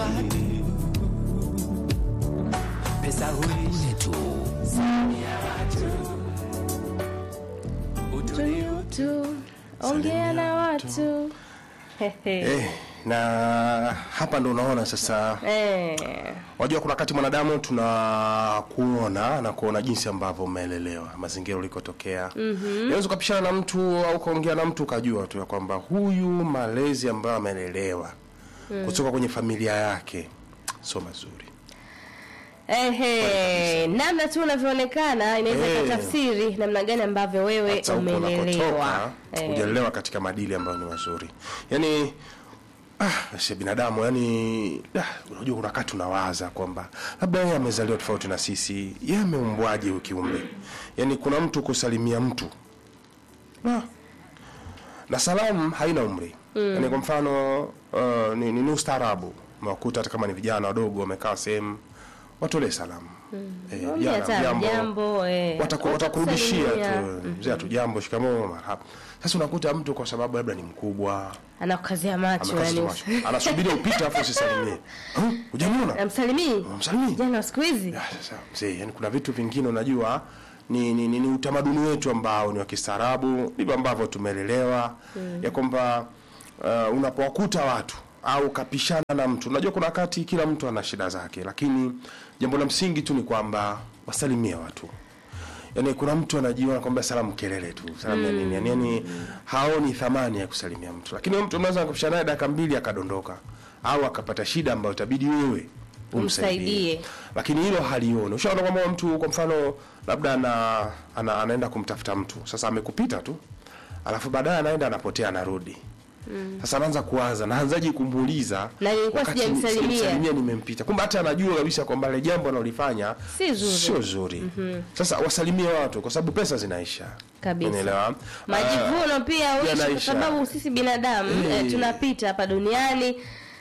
watu pesa hulisha tu tu ongea na watu Hehe. eh, na hapa ndo unaona sasa Eh, Wajua kuna wakati mwanadamu tunakuona na kuona jinsi ambavyo umeelelewa, mazingira ulikotokea. Mm-hmm. Unaweza ukapishana na mtu au ukaongea na mtu ukajua tu ya kwamba huyu malezi ambayo amelelewa mm. kutoka kwenye familia yake sio mazuri. ehe, namna tu unavyoonekana inaweza Eh. ikatafsiri namna gani ambavyo wewe Hata huko umelelewa unakotoka Eh. hujalelewa katika maadili ambayo ni mazuri. Yaani ah, si binadamu yani ah, unajua kuna wakati unawaza kwamba labda yeye amezaliwa tofauti na sisi, yeye ameumbwaje huyu kiumbe? Yaani kuna mtu kusalimia mtu ah, na salamu haina umri mm. Yaani kwa mfano uh, ni, ni, ni ustaarabu umewakuta hata kama ni vijana wadogo wamekaa sehemu watolee salamu mm. eh, Mwambie hata jambo, eh. wataku- watakurudishia Watakusalimia. tu mzee tu jambo shikamoo marhaba sasa unakuta mtu kwa sababu labda ni mkubwa anakukazia macho amekaza yani macho anasubiri upite afu usisalimie Huh? hujamwona amsalimii msalimii jana wa siku hizi Ah, sasa mzee yani kuna vitu vingine unajua ni, ni, ni, ni utamaduni wetu ambao ni wa kistaarabu ndivyo ambavyo tumelelewa mm. ya kwamba uh, unapowakuta watu au kapishana na mtu unajua kuna wakati kila mtu ana shida zake lakini jambo la msingi tu ni kwamba wasalimie watu yaani kuna mtu anajiona kwamba salamu kelele tu salamu ya nini yani, yani haoni thamani ya kusalimia mtu lakini huyo mtu unaweza kupishana naye dakika mbili akadondoka au akapata shida ambayo itabidi wewe Umsaidie. lakini hilo halioni ushaona kwamba mtu kwa mfano labda ana, ana, anaenda kumtafuta mtu sasa amekupita tu alafu baadaye anaenda anapotea anarudi sasa anaanza kuwaza naanzaje kumuuliza Na nilikuwa wakati sijamsalimia. sijamsalimia nimempita kumbe hata anajua kabisa kwamba ile jambo analolifanya Si zuri. sio zuri sasa wasalimie watu kwa sababu pesa zinaisha Kabisa. Unaelewa? majivuno pia uishi kwa yanaisha. sababu sisi binadamu Eh. eh, tunapita hapa duniani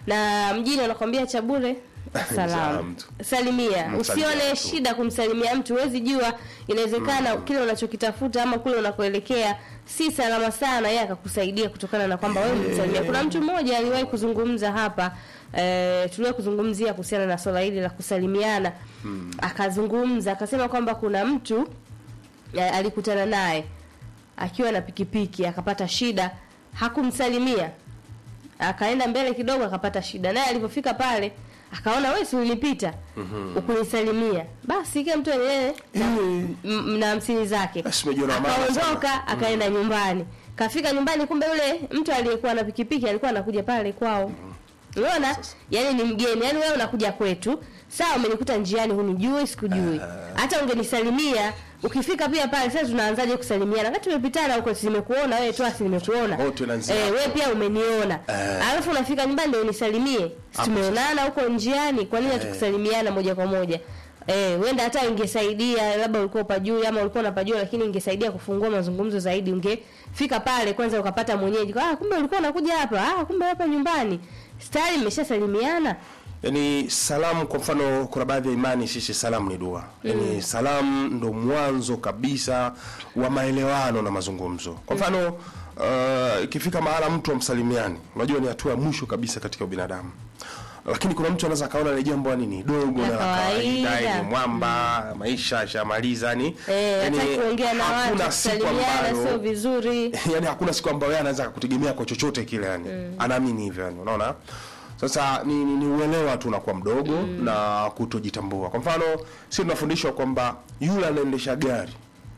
na mjini wanakwambia cha bure salamu Salamu tu. salimia Msalimia usione tu. shida kumsalimia mtu huwezi jua inawezekana kile unachokitafuta ama kule unakoelekea si salama sana yeye akakusaidia kutokana na kwamba wewe umemsalimia kuna mtu mmoja aliwahi kuzungumza hapa eh, tuliwahi kuzungumzia kuhusiana na swala hili la kusalimiana akazungumza akasema kwamba kuna mtu eh, alikutana naye akiwa na pikipiki akapata shida hakumsalimia akaenda mbele kidogo akapata shida naye alipofika pale akaona wewe si ulinipita ukunisalimia basi kila mtu enyewe na, m- na hamsini zake Basi umejiona wa maana akaondoka akaenda nyumbani kafika nyumbani kumbe yule mtu aliyekuwa na pikipiki alikuwa anakuja pale kwao unaona yani ni mgeni yani wewe unakuja kwetu sawa umenikuta njiani hunijui sikujui hata ungenisalimia ukifika pia pale sasa tunaanzaje kusalimiana wakati tumepitana huko si nimekuona wewe tu asi nimekuona Wote wanaanzia eh, hapo. wewe pia umeniona Eh. alafu unafika nyumbani ndio unisalimie Si Hapo tumeonana huko njiani kwa nini hatukusalimiana moja kwa moja Eh, wenda hata ingesaidia labda ulikuwa upajui ama ulikuwa unapajua lakini ingesaidia kufungua mazungumzo zaidi ungefika pale kwanza ukapata mwenyeji ah kumbe ulikuwa unakuja hapa ah kumbe hapa nyumbani stari mmeshasalimiana yani salamu kwa mfano kuna baadhi ya imani sisi salamu ni dua yani salamu ndo mwanzo kabisa wa maelewano na mazungumzo kwa mfano uh, ikifika mahala mtu amsalimiani unajua ni hatua ya mwisho kabisa katika ubinadamu lakini kuna mtu anaweza akaona ile jambo yani ni dogo La na la kawaida kawaida. ni mwamba maisha ashamaliza ni eh yani hata kuongea na watu hakuna siku kusalimiana ambayo- sio vizuri yani hakuna siku ambayo yeye anaweza kutegemea kwa chochote kile yani anaamini hivyo yani unaona sasa ni, ni, ni uelewa tu unakuwa mdogo na kutojitambua kwa mfano si tunafundishwa kwamba yule anaendesha gari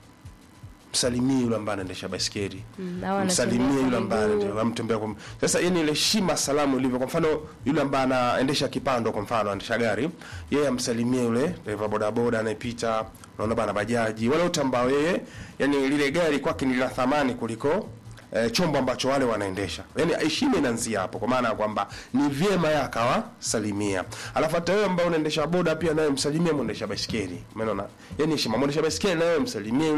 msalimie yule ambaye anaendesha baiskeli Mm, au anatembea msalimie kwa yule ambaye miguu. anaendesha- amtembea kwa sasa yani ile heshima salamu ilivyo kwa mfano yule ambaye anaendesha kipando kwa mfano anaendesha gari yeye amsalimie yule dereva bodaboda anayepita unaona bana bajaji wale wote ambao yeye yani lile gari kwake ni la thamani kuliko eh, chombo ambacho wale wanaendesha yani heshima inaanzia hapo kwa maana ya kwamba ni vyema yeye akawasalimia alafu hata wewe ambao unaendesha boda pia naye msalimie mwendesha baiskeli umeona yani heshima mwendesha baiskeli naye msalimie yule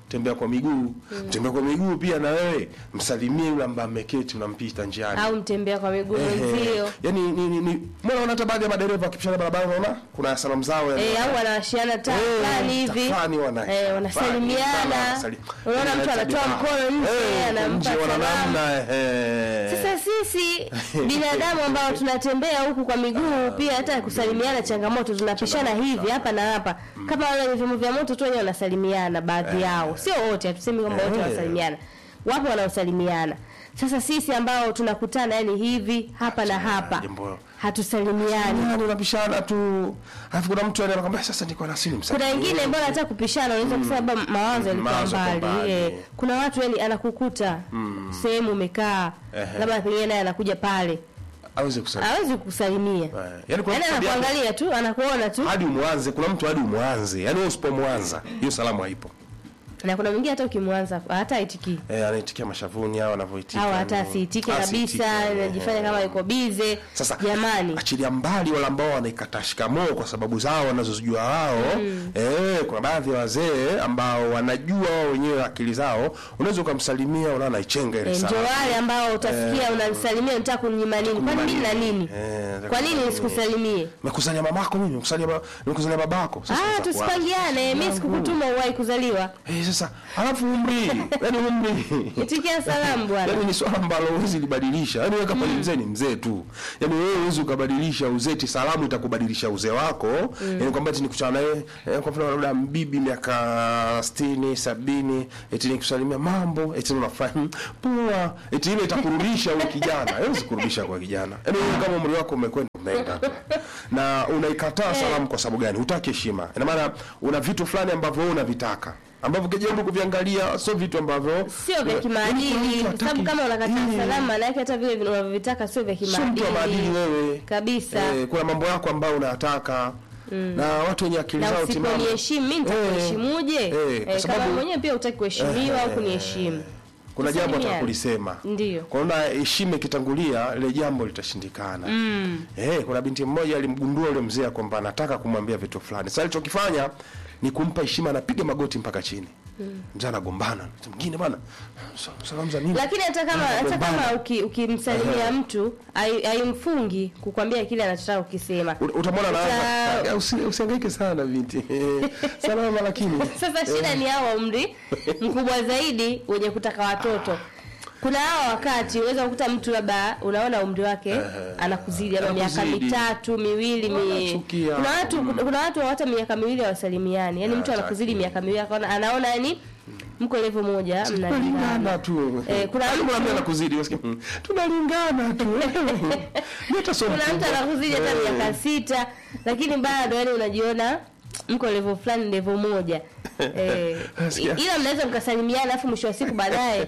tembea kwa miguu tembea kwa miguu pia na wewe msalimie yule ambaye ameketi unampita njiani au mtembea kwa miguu Ehe. mwenzio yani ni, ni, ni mbona unaona hata baadhi ya madereva wakipishana barabara unaona kuna salamu zao yani Eh, au wanawashiana taa Eh, fulani hivi tafani wana- Eh, wanasalimiana wanasali- unaona mtu Eh, anatoa ah, mkono nje eh, anampa nje wana salamu namna, eh. Sasa sisi binadamu ambao tunatembea huku kwa miguu pia hata kusalimiana changamoto, tunapishana hivi hapa na hapa, kama wale wenye vyombo vya moto tu wenyewe wanasalimiana, baadhi yao, sio wote, hatusemi kwamba wote Eh. wanasalimiana, wapo wanaosalimiana. Sasa sisi ambao tunakutana yani hivi hapa na hapa jambo- hatusalimiani. Yani unapishana tu alafu kuna mtu anakwambia sasa niko na simu Kuna wengine mbona hata kupishana unaweza kusema labda mawazo yalikuwa Mawazo yako mbali. mbali. Eh, kuna watu yani anakukuta sehemu umekaa, Ehe. labda pengine naye anakuja pale, aweze kusali hawezi kukusalimia. Eh, yani kuna Yaani mtu tabia- anakuangalia tu, anakuona tu. hadi umwanze kuna mtu hadi umwanze yani wewe usipomwanza hiyo salamu haipo Na kuna mwingine hata ukimwanza hata aitikii eh anaitikia mashavuni au anavyoitika au hata yani. asiitike Asiitike, kabisa, eh, anajifanya kama yuko bize. Sasa Jamani, achilia mbali wale ambao wanaikata shikamoo kwa sababu zao wanazozijua wao eh, kuna baadhi ya wazee ambao wanajua wao wenyewe akili zao, unaweza ukamsalimia unaona naichenga ile eh, ndio salamu. wale ambao utasikia unanisalimia, unataka kuninyima nini? Kwani mimi na nini? Eh, Kwa nini nisikusalimie? Nimekusalia mamako mimi, nimekusalia ba- nimekusalia babako. Sasa Ah, itakuwa- tusipangiane. Mimi sikukutuma uwahi kuzaliwa. Eh, sasa alafu umri, yani umri. Itikia salamu bwana. Yaani ni swala ambalo huwezi libadilisha. Yaani wewe kama ni mzee ni mzee tu. Yaani wewe huwezi ukabadilisha uzeti, salamu itakubadilisha uzee wako. Yaani kwamba eti nikutana naye eh, kwa mfano labda mbibi miaka 60, 70, eti nikusalimia mambo, eti unafanya poa, eti ile itakurudisha wewe kijana. Haiwezi kurudisha kwa kijana. Yaani wewe kama umri wako umekwenda umeenda tu. Na unaikataa salamu kwa sababu gani? Hutaki heshima. Ina maana una vitu fulani ambavyo wewe unavitaka ambavyo ukijaribu kuviangalia sio vitu ambavyo Sio vya kimaadili, kwa sababu kama unakataa salamu, maana yake hata vile unavyovitaka sio vya sio mtu wa maadili kimaadili wewe kabisa. Eh, kuna mambo yako ambayo unayataka na watu wenye akili na zao timamu usiponiheshimu mimi nitakuheshimuje? Eh, eh, kwa Eh, sababu- kama mwenyewe pia hutaki kuheshimiwa au kuniheshimu. kuna jambo Tusalimiane. atakulisema Ndio. kwa hiyo na heshima ikitangulia ile jambo litashindikana eh, kuna binti mmoja alimgundua yule mzee kwamba anataka kumwambia vitu fulani sasa alichokifanya ni kumpa heshima anapiga magoti mpaka chini mzee anagombana Mtu mwingine bwana sa- salamu za nini Lakini hata kama hata Anagombana. kama uki- ukimsalimia mtu hai- haimfungi kukwambia kile anachotaka ukisema. Ut- utamwona Uta- anaanza usi- usihangaike sana binti Eh, salama lakini Sasa shida ni hao wa umri mkubwa zaidi wenye kutaka watoto. Kuna hao wakati unaweza kukuta mtu labda unaona umri wake anakuzidi labda miaka Anakuzidi. mitatu miwili mi... Wanachukia. kuna watu kuna watu hata miaka miwili hawasalimiani yaani mtu anakuzidi hataki. miaka miwili akaona anaona yani mko level moja mnalingana tunalingana tu Eh, kuna Hadi mtu- kuna mtu anakuzidi unasikia, "Mm, tunalingana tu Mimi hata sio kuna mtu mkubwa." anakuzidi hata Eh. miaka sita lakini bado yani unajiona mko level fulani level moja eh, Nasikia. ila mnaweza mkasalimiana alafu mwisho wa siku baadaye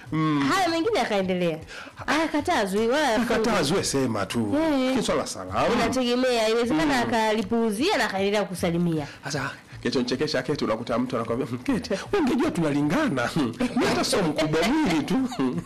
haya mengine yakaendelea hayakatazwi wala hayafungwi. katazwe sema tu Eh. Hiki swala salamu inategemea inawezekana akalipuuzia na akaendelea kusalimia sasa kilichonichekesha keti unakuta mtu anakwambia "Mm, keti wewe ungejua tunalingana mimi hata sio mkubwa mwili tu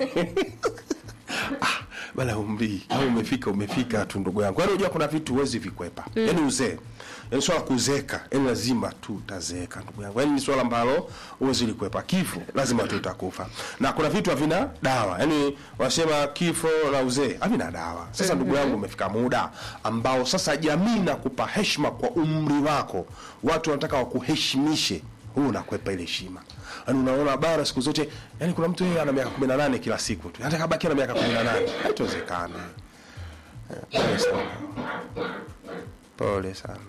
ah bala umri au umefika umefika tu ndugu yangu yaani unajua kuna vitu huwezi vikwepa yaani uzee yaani swala kuzeka yaani lazima tu utazeeka ndugu yangu yaani ni swala ambalo huwezi likwepa kifo lazima tu utakufa na kuna vitu havina dawa yaani wanasema kifo na uzee havina dawa sasa ndugu yangu umefika muda ambao sasa jamii nakupa heshima kwa umri wako watu wanataka wakuheshimishe huu unakwepa ile heshima yaani unaona bara siku zote yaani kuna mtu yeye ana miaka 18 kila siku tu hata kabaki na miaka 18 haitowezekana Eh, pole sana pole sana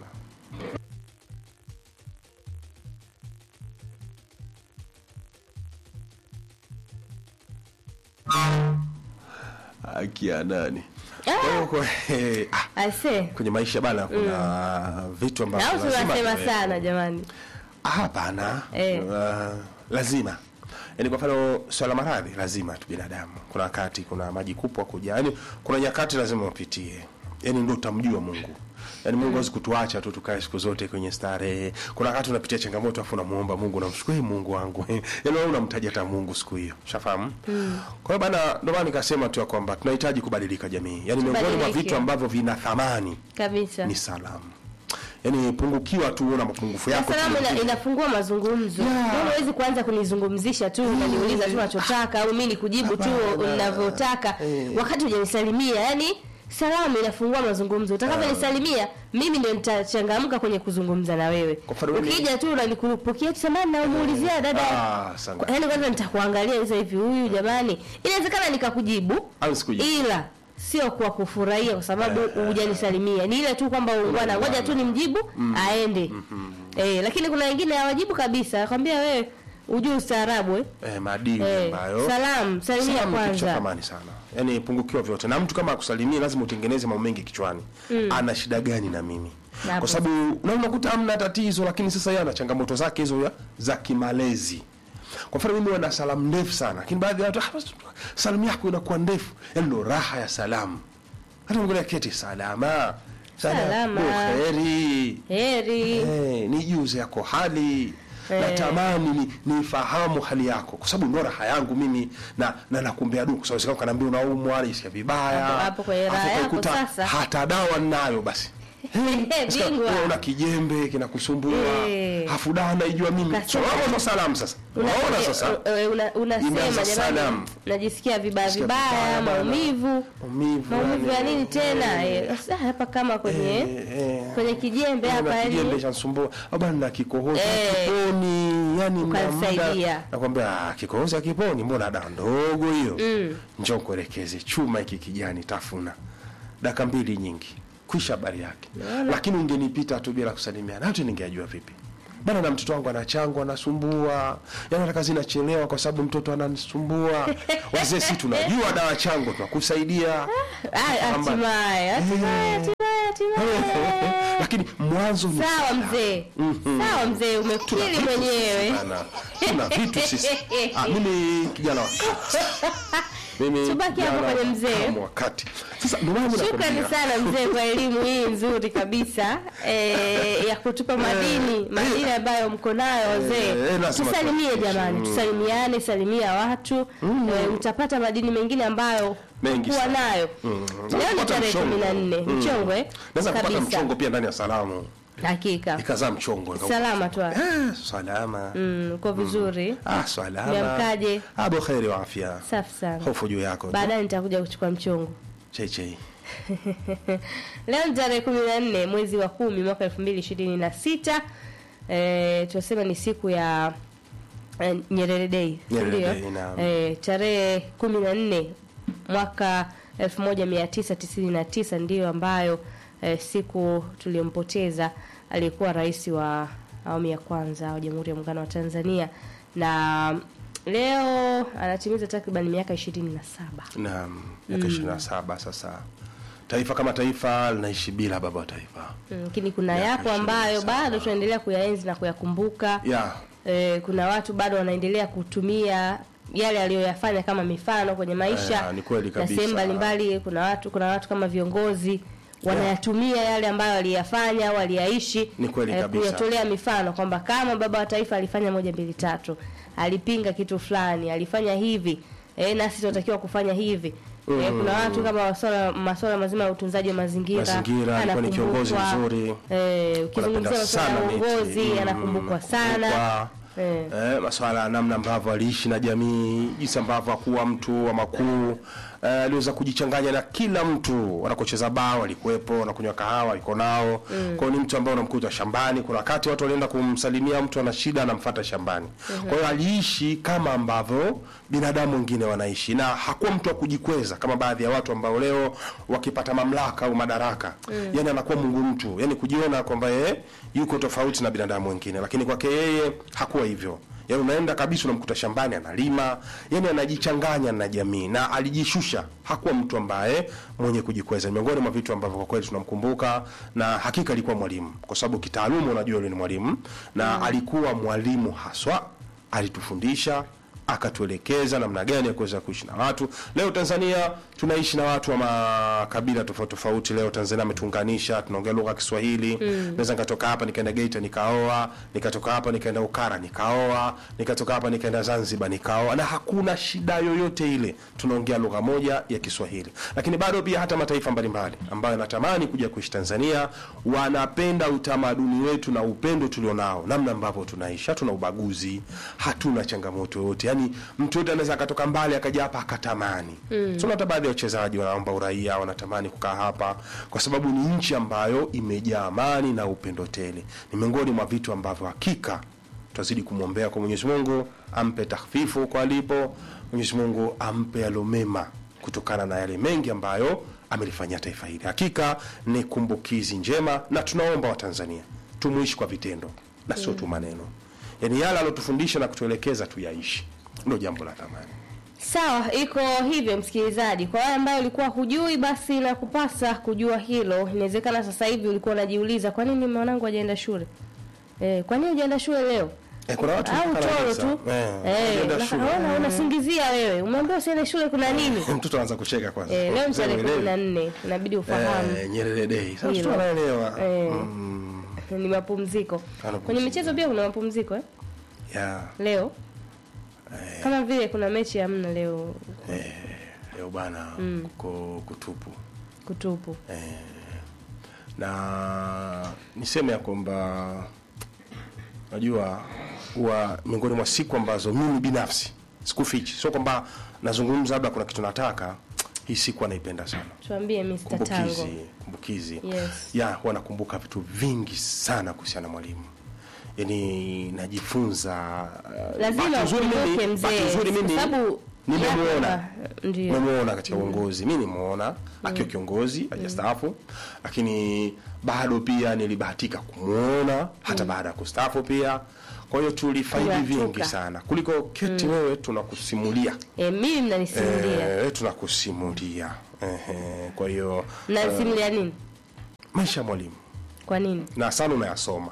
akia nani kwa hiyo kwa- eh, ah, ase kwenye maisha bana kuna vitu ambavyo au lazima tunasema tuwe- sana jamani Ah, hapana Eh. uh, lazima yaani kwa mfano swala maradhi lazima tu binadamu kuna wakati kuna maji kupwa kuja yaani kuna nyakati lazima upitie yaani ndo utamjua mungu yaani mungu hawezi kutuacha tu tukae siku zote kwenye starehe kuna wakati unapitia changamoto afu unamuomba mungu unamshukuru "Ee mungu wangu yaani wewe unamtaja hata mungu siku hiyo shafahamu kwa hiyo bana ndio maana nikasema tu ya kwamba tunahitaji kubadilika jamii yaani miongoni mwa Tubadilike. vitu ambavyo vina thamani kabisa ni salamu yani pungukiwa tu una mapungufu yako salamu tu. ina, inafungua mazungumzo Yeah. yeah. huwezi kuanza kunizungumzisha tu unaniuliza tu unachotaka au mimi nikujibu tu Hapana. unavyotaka Eh. wakati hujanisalimia yani salamu inafungua mazungumzo utakavyonisalimia mimi ndio nitachangamka kwenye kuzungumza na wewe Kwa mfano mimi- ukija tu unanikurupukia tu samani na umuulizia dada Ah, sana. yaani kwanza nitakuangalia sasa hivi huyu jamani inawezekana nikakujibu Au sikujibu. ila sio kwa kufurahia kwa sababu hujanisalimia ni ile tu kwamba ungwana ngoja tu nimjibu aende eh, lakini kuna wengine hawajibu kabisa akwambia wewe ujui ustaarabu eh? eh, maadili Eh, ambayo salam salimia Salamu ni kitu cha kwanza thamani sana yaani pungukiwa vyote na mtu kama akusalimia lazima utengeneze mambo mengi kichwani ana shida gani na mimi Napo. kwa sababu na unakuta hamna tatizo lakini sasa yeye ana changamoto zake hizo ya- za kimalezi kwa mfano mimi wana salamu ndefu sana lakini baadhi ya watu "Ah, basi, salamu yako inakuwa ndefu yaani ndo raha ya salamu hata mngelea keti salama Salama. heri heri Eh, nijuze yako hali natamani ni nifahamu hali yako kwa sababu ndo raha yangu mimi na na nakumbea dua kwa sababu sika kanaambia unaumwa nisikia vibaya Hapo- hapo kwenye raha Alafu yako ukakuta sasa. hata dawa ninayo basi Sika, bingwa wewe una kijembe kinakusumbua Eh. hafu dawa naijua mimi so Kasema. wao ndo salamu sasa unaona sasa Una- una- unasema Imeanza jamani salam. najisikia vibaya Sikia vibaya vibaya bana. maumivu maumivu maumivu ya yani. nini tena eh, sasa hapa kama kwenye Eh, eh. kwenye kijembe hapa na kijembe yani chansumbua bana na kikohozi Eh. kiponi yani na Ukanisaidia. muda nakwambia "Ah, kikohozi akiponi mbona dawa ndogo hiyo Mm. njoo kuelekeze chuma hiki kijani tafuna dakika mbili nyingi kwisha habari yake lakini ungenipita tu bila kusalimiana hata ningeajua vipi bana na mtoto wangu anachangwa anasumbua yani hata kazi inachelewa kwa sababu mtoto ananisumbua wazee si tunajua dawa chango tunakusaidia Ah, Kwamba- hatimaye hatimaye hatimaye hatimaye lakini mwanzo ni sawa mzee sawa mzee umekiri mwenyewe Bana, tuna vitu sisi ah, mimi kijana wa mimi Tubaki hapo kijana kwenye mzee. kama wakati sasa ndio maana mimi shukrani nakwambia, sana mzee kwa elimu hii nzuri kabisa eh, ya kutupa madini madini ambayo mko nayo wazee eh, lazima tusalimie tuhakikishe. jamani tusalimiane salimia watu eh, mtapata madini mengine ambayo Mengi kuwa sana. nayo Mm. leo ni Kupata tarehe mchongo. kumi na nne Mm. mchongwe naweza kupata kabisa mchongo pia ndani ya salamu hakika ikazaa mchongo ika- salama tu Eh, salama mm, uko vizuri ah salama Umeamkaje? ah buheri wa afya safi sana hofu juu yako tu. baadaye nitakuja kuchukua mchongo chei chei leo ni tarehe kumi na nne mwezi wa kumi mwaka elfu mbili ishirini na sita e, tunasema ni siku ya eh, Nyerere Day si Nyerere ndio? Day, naam. Eh, tarehe kumi na nne mwaka elfu moja mia tisa tisini na tisa ndiyo ambayo eh, siku tuliyompoteza aliyekuwa rais wa awamu ya kwanza wa Jamhuri ya Muungano wa Tanzania na leo anatimiza takriban miaka ishirini na saba naam miaka ishirini na saba sasa taifa kama taifa linaishi bila baba wa taifa Mm, lakini kuna Miaka yapo ambayo 27. bado tunaendelea kuyaenzi na kuyakumbuka ya e, kuna watu bado wanaendelea kutumia yale aliyoyafanya kama mifano kwenye maisha Eh, ni kweli na kabisa. sehemu mbalimbali kuna watu kuna watu kama viongozi wanayatumia yale ambayo waliyafanya au waliyaishi Ni kweli eh, kabisa. kuyatolea mifano kwamba kama baba wa taifa alifanya moja mbili tatu alipinga kitu fulani alifanya hivi e, nasi tunatakiwa kufanya hivi E, kuna watu kama masuala masuala mazima ya utunzaji wa mazingira Mazingira, alikuwa ni kiongozi anakumbukwa. mzuri. Eh, ukizungumzia Wanapenda masuala ya sana miti. uongozi Mm, anakumbukwa sana kumbukwa. Eh. Eh, maswala ya namna ambavyo aliishi na jamii, jinsi ambavyo hakuwa mtu wa makuu eh, aliweza kujichanganya na kila mtu. Wanakocheza bao walikuwepo, wanakunywa kahawa alikuwa nao. Kwa hiyo ni mtu ambaye unamkuta shambani. Kuna wakati watu walienda kumsalimia mtu ana shida, anamfuata shambani. Kwa hiyo aliishi kama ambavyo binadamu wengine wanaishi, na hakuwa mtu wa kujikweza kama baadhi ya watu ambao leo wakipata mamlaka au madaraka, yani anakuwa mungu mtu, yani kujiona kwamba yeye yuko tofauti na binadamu wengine, lakini kwake yeye hakuwa hivyo. Yaani unaenda kabisa unamkuta shambani analima, yani anajichanganya na jamii na alijishusha. Hakuwa mtu ambaye mwenye kujikweza. Ni Miongoni mwa vitu ambavyo kwa kweli tunamkumbuka na hakika alikuwa mwalimu, kwa sababu kitaaluma unajua yule ni mwalimu na alikuwa mwalimu haswa, alitufundisha akatuelekeza namna gani ya kuweza kuishi na watu. Leo Tanzania tunaishi na watu wa makabila tofauti tofauti. Leo Tanzania ametuunganisha, tunaongea lugha ya Kiswahili. Naweza nikatoka hapa nikaenda Geita nikaoa, nikatoka hapa nikaenda Ukara nikaoa, nikatoka hapa nikaenda Zanzibar nikaoa, na hakuna shida yoyote ile, tunaongea lugha moja ya Kiswahili. Lakini bado pia hata mataifa mbalimbali ambayo yanatamani kuja kuishi Tanzania wanapenda utamaduni wetu na upendo tulionao, namna ambavyo tunaishi. Hatuna ubaguzi, hatuna changamoto yoyote. Yani mtu yote anaweza akatoka mbali akaja hapa akatamani. Mm. So hata baadhi ya wachezaji wanaomba uraia, wanatamani kukaa hapa kwa sababu ni nchi ambayo imejaa amani na upendo tele. Ni miongoni mwa vitu ambavyo hakika tutazidi kumwombea kwa Mwenyezi Mungu ampe tahfifu kwa alipo, Mwenyezi Mungu ampe yalo mema kutokana na yale mengi ambayo amelifanyia taifa hili. Hakika ni kumbukizi njema, na tunaomba Watanzania tumuishi kwa vitendo na sio tu maneno, yaani yale alotufundisha na kutuelekeza tuyaishi, ndio jambo la thamani. Sawa, iko hivyo msikilizaji. Kwa wale ambao ulikuwa hujui, basi nakupasa kujua hilo. Inawezekana sasa hivi ulikuwa unajiuliza kwa nini mwanangu hajaenda shule eh, kwa nini hujaenda shule leo? Eh, kuna watu au wanakana toro kabisa. tu Eh, eh, hajaenda una- shule. unaona unasingizia wewe, umeambiwa usiende shule, kuna nini? mtoto anaanza kucheka kwanza. Eh, leo ni Sasa tarehe uelewi. kumi na nne inabidi ufahamu Eh, Nyerere Day. Sasa Hilo. mtoto anaelewa. Eh. Mm, ni mapumziko. Anapumzika. Kwenye michezo pia kuna mapumziko eh? yeah. Leo kama vile kuna mechi hamna leo Leo bana kuko kutupu. kutupu. na niseme ya kwamba najua huwa miongoni mwa siku ambazo mimi binafsi sikufichi, sio kwamba nazungumza labda kuna kitu nataka, hii siku anaipenda sana Tuambie Mr. Tango. kumbukizi kumbukizi Yes. ya huwa nakumbuka vitu vingi sana kuhusiana na mwalimu yaani najifunza uh, Lazima bahati nzuri ukumbuke mimi- bahati nzuri mzee, mimi kwa sababu nimemuona yapa- ndio nimemuona katika uongozi mi nimemuona akiwa kiongozi hajastaafu lakini bado pia nilibahatika kumwona hata baada ya kustaafu pia kwa hiyo tulifaidi Kuyatuka. vingi sana kuliko keti wewe tunakusimulia e, mimi mnanisimulia Eh, tunakusimulia Ehe, kwa hiyo mnanisimulia nini? maisha ya mwalimu Kwa nini? na sana unayasoma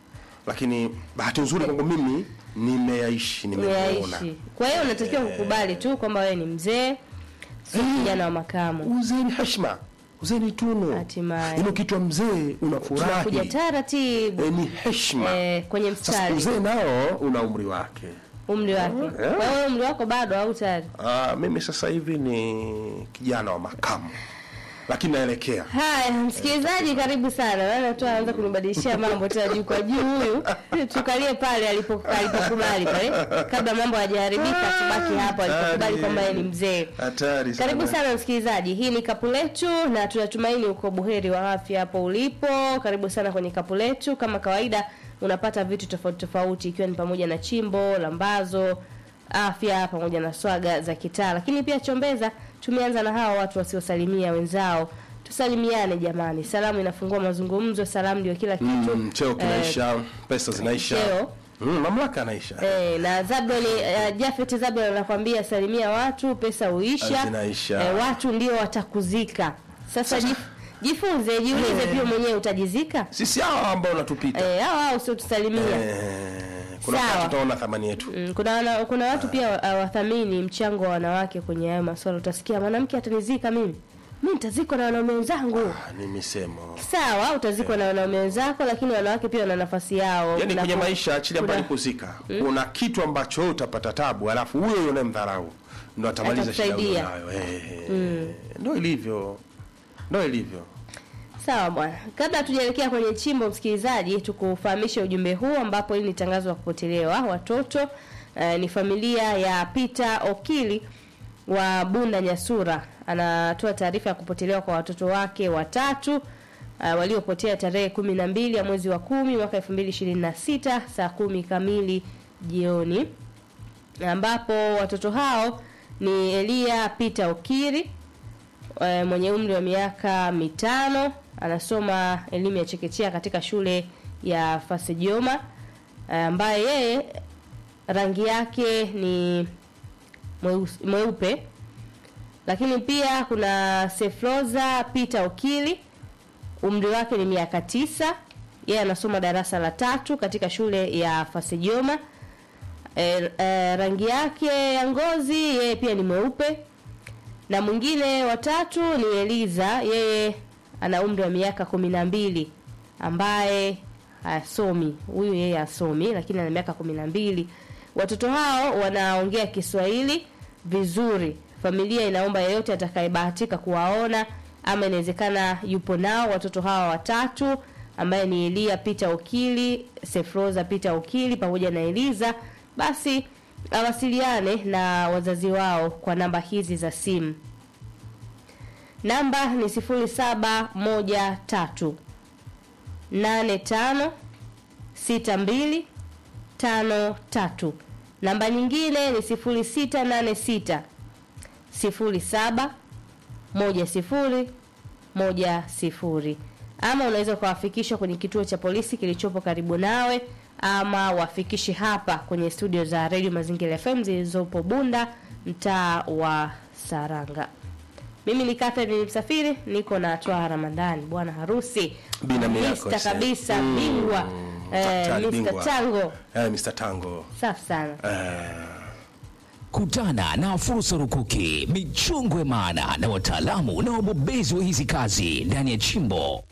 lakini bahati nzuri kwangu mimi nimeyaishi nimeona Umeyaishi. Kwa hiyo unatakiwa kukubali tu kwamba wewe ni mzee, si kijana wa makamu. uzee ni heshima uzee ni tunu Hatimaye. Yaani ukitwa mzee Tunakuja unafurahi taratibu e, ni heshima eh, kwenye sasa mstari uzee nao una umri wake umri wake. Eh. Kwa hiyo umri wako bado au tayari? Ah, mimi sasa hivi ni kijana wa makamu lakini naelekea Haya, msikilizaji, karibu sana. Naona tu anaanza kunibadilishia mambo tena juu kwa juu. Huyu tukalie pale alipo alipokubali pale, kabla mambo hayajaribika, tubaki hapo alipokubali Hatari. kwamba yeye ni mzee. hatari sana. Karibu sana msikilizaji, hii ni kapu letu na tunatumaini uko buheri wa afya hapo ulipo. Karibu sana kwenye kapu letu. Kama kawaida, unapata vitu tofauti tofauti, ikiwa ni pamoja na chimbo, lambazo, afya pamoja na swaga za kitaa, lakini pia chombeza. Tumeanza na hawa watu wasiosalimia wenzao. Tusalimiane jamani, salamu inafungua mazungumzo, salamu ndio kila kitu. mm, cheo kinaisha pesa zinaisha cheo. mm, mamlaka anaisha Eh, na Zabloni uh, Jafet Zablon anakwambia salimia watu, pesa huisha. Zinaisha. Eh, watu ndio watakuzika. Sasa jif, jifunze, jiulize pia mwenyewe utajizika. sisi hawa ambao unatupita Eh, hao hao sio tusalimia. Eh, kuna Sawa. wakati tutaona thamani yetu Mm, kuna wana, kuna watu pia uh, wathamini mchango wa wanawake kwenye hayo masuala. Utasikia mwanamke atanizika mimi. Mimi nitazikwa na wanaume wenzangu. Ah, ni misemo Sawa, utazikwa na wanaume wenzako, lakini wanawake pia wana nafasi yao. yaani Kuna kwenye ku- maisha achilia kuna- mbali kuzika kuna kitu ambacho wewe utapata tabu alafu huyo huyo unayemdharau ndo atamaliza shida Atakusaidia. unayo eh, ndo ilivyo ndo ilivyo Sawa bwana, kabla hatujaelekea kwenye chimbo, msikilizaji, tukufahamishe ujumbe huu ambapo hili ni tangazo la kupotelewa watoto. Uh, ni familia ya Peter Okili wa Bunda Nyasura, anatoa taarifa ya kupotelewa kwa watoto wake watatu uh, waliopotea tarehe kumi na mbili ya mwezi wa kumi mwaka elfu mbili ishirini na sita saa kumi kamili jioni, ambapo watoto hao ni Elia Peter Okiri eh, mwenye umri wa miaka mitano anasoma elimu ya chekechea katika shule ya Fasejoma eh, ambaye yeye rangi yake ni mweusi- mweupe. Lakini pia kuna Sefroza Peter Okili umri wake ni miaka tisa. Yeye anasoma darasa la tatu katika shule ya Fasejoma e, e, rangi yake ya ngozi yeye pia ni mweupe na mwingine watatu ni Eliza, yeye ana umri wa miaka kumi na mbili ambaye hasomi. Huyu yeye hasomi, lakini ana miaka kumi na mbili. Watoto hao wanaongea Kiswahili vizuri. Familia inaomba yeyote atakayebahatika kuwaona ama inawezekana yupo nao watoto hawa watatu ambaye ni Elia Peter Okili, Sefroza Peter Okili pamoja na Eliza, basi awasiliane na wazazi wao kwa namba hizi za simu. Namba ni sifuri saba moja tatu nane tano sita mbili tano tatu. Namba nyingine ni sifuri sita nane sita sifuri saba moja sifuri moja sifuri ama unaweza ukawafikisha kwenye kituo cha polisi kilichopo karibu nawe ama wafikishe hapa kwenye studio za redio mazingira fm zilizopo bunda mtaa wa saranga mimi ni Catherine Msafiri, niko na Twaha Ramadhani, bwana harusi Binamu yako, Mr. sasa. kabisa bingwa eh, Daktari Mr. bingwa. Tango, Eh, Mr. Tango. safi sana. Eh, Kutana na fursa rukuki, michongwe maana na wataalamu na wabobezi wa hizi kazi ndani ya chimbo.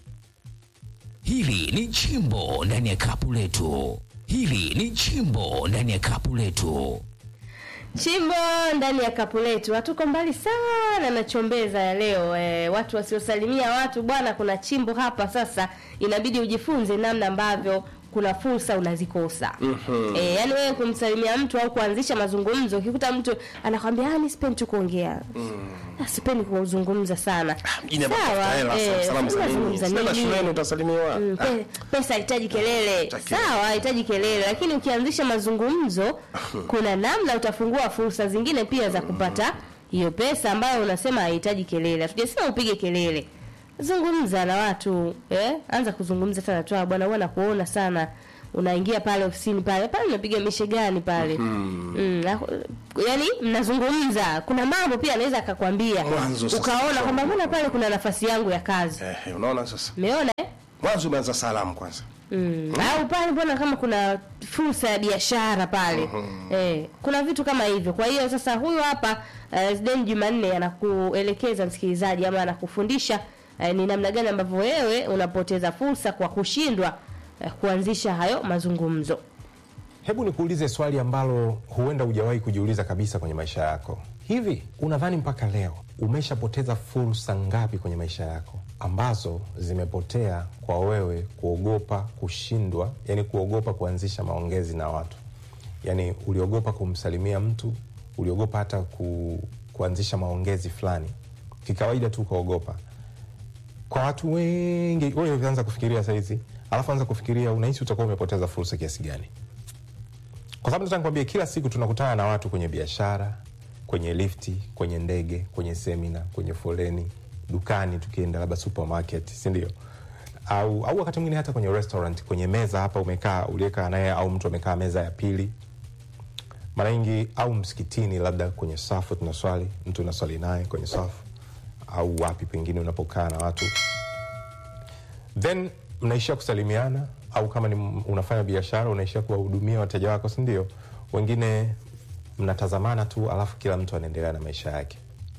Hili ni chimbo ndani ya kapu letu. Hili ni chimbo ndani ya kapu letu. Chimbo ndani ya kapu letu, hatuko mbali sana na chombeza ya leo. E, watu wasiosalimia watu bwana, kuna chimbo hapa. Sasa inabidi ujifunze namna ambavyo kuna fursa unazikosa. mm-hmm. E, yani wewe kumsalimia mtu au kuanzisha mazungumzo, ukikuta mtu anakwambia ah, mimi sipendi tu kuongea mm. sipendi kuzungumza sana. mjini hapa tafuta hela, eh, salamu za nini? unazungumza Sasa nini? shuleni utasalimiwa. Mm, pe, pesa haitaji kelele Haitaki sawa haitaji kelele lakini ukianzisha mazungumzo kuna namna utafungua fursa zingine pia za kupata hiyo pesa ambayo unasema haihitaji kelele hatujasema upige kelele zungumza na watu eh? anza kuzungumza sana tu bwana huwa nakuona sana unaingia pale ofisini pale pale unapiga mishe gani pale mm. na- yani mnazungumza kuna mambo pia anaweza akakwambia Mwanzo sasa. ukaona kwamba mbona pale kuna nafasi yangu ya kazi Eh, unaona sasa. umeona eh? Mwanzo umeanza salamu kwanza. Mm. au pale mbona kama kuna fursa ya biashara pale eh, kuna vitu kama hivyo kwa hiyo sasa huyu hapa uh, Zidane Jumanne anakuelekeza msikilizaji ama anakufundisha uh, ni namna gani ambavyo wewe unapoteza fursa kwa kushindwa uh, kuanzisha hayo mazungumzo Hebu nikuulize swali ambalo huenda hujawahi kujiuliza kabisa kwenye maisha yako. Hivi unadhani mpaka leo umeshapoteza fursa ngapi kwenye maisha yako ambazo zimepotea kwa wewe kuogopa kushindwa, yani kuogopa kuanzisha maongezi na watu? Yani uliogopa kumsalimia mtu, uliogopa hata ku, kuanzisha maongezi fulani, kikawaida tu ukaogopa kwa watu wengi. Wewe anza kufikiria saizi, alafu anza kufikiria unahisi utakuwa umepoteza fursa kiasi gani? kwa sababu nataka nikwambie, kila siku tunakutana na watu kwenye biashara, kwenye lifti, kwenye ndege, kwenye semina, kwenye foleni, dukani, tukienda labda supermarket, si ndio? Au, au wakati mwingine hata kwenye restaurant, kwenye meza hapa umekaa, uliyekaa naye au mtu amekaa meza ya pili, mara nyingi, au msikitini, labda kwenye safu tunaswali, mtu unaswali naye kwenye safu, au wapi pengine unapokaa na watu then mnaishia kusalimiana au kama ni unafanya biashara unaishia kuwahudumia wateja wako si ndio wengine mnatazamana tu alafu kila mtu anaendelea na maisha yake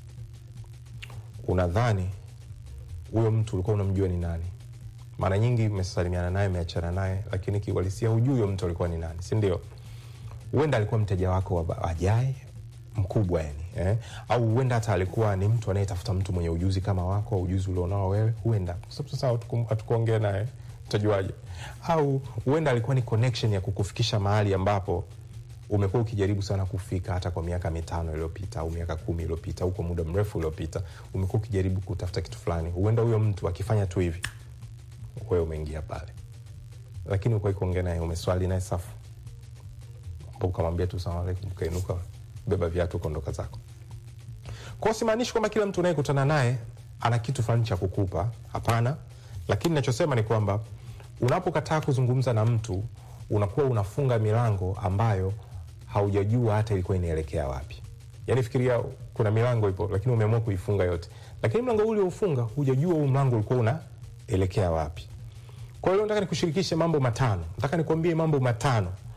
unadhani huyo mtu ulikuwa unamjua ni nani mara nyingi mmesalimiana naye mmeachana naye lakini kiuhalisia hujui huyo mtu alikuwa ni nani si ndio huenda alikuwa mteja wako wa- ajaye mkubwa yani eh? au huenda hata alikuwa ni mtu anayetafuta mtu mwenye ujuzi kama wako au ujuzi ulionao wewe huenda Kwa sababu sasa hatuku- hatukuongea naye utajuaje au huenda alikuwa ni connection ya kukufikisha mahali ambapo umekuwa ukijaribu sana kufika hata kwa miaka mitano iliyopita au miaka kumi iliyopita au kwa muda mrefu uliopita umekuwa ukijaribu kutafuta kitu fulani huenda huyo mtu akifanya tu hivi wewe umeingia pale lakini ukuwai kuongea naye umeswali naye safu Hapo ukamwambia tu salamu alaikum ukainuka beba viatu ukaondoka zako kwao simaanishi kwamba kila mtu unayekutana naye ana kitu fulani cha kukupa hapana lakini nachosema ni kwamba unapokataa kuzungumza na mtu unakuwa unafunga milango ambayo haujajua hata ilikuwa inaelekea wapi yaani fikiria kuna milango ipo lakini umeamua kuifunga yote lakini mlango ule ufunga hujajua huu mlango ulikuwa unaelekea wapi kwa hiyo nataka nikushirikishe mambo matano nataka nikuambie mambo matano